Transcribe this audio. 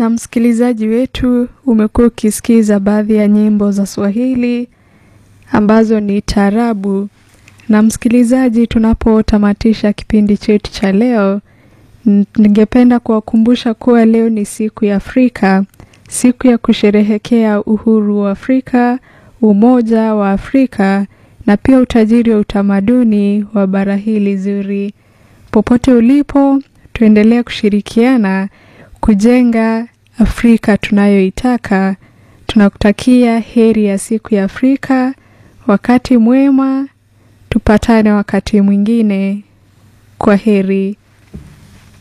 Na msikilizaji wetu, umekuwa ukisikiza baadhi ya nyimbo za Swahili ambazo ni taarabu. Na msikilizaji, tunapotamatisha kipindi chetu cha leo, ningependa kuwakumbusha kuwa leo ni siku ya Afrika, siku ya kusherehekea uhuru wa Afrika, umoja wa Afrika na pia utajiri wa utamaduni wa bara hili zuri. Popote ulipo, tuendelee kushirikiana kujenga Afrika tunayoitaka. Tunakutakia heri ya siku ya Afrika, wakati mwema, tupatane wakati mwingine. Kwa heri.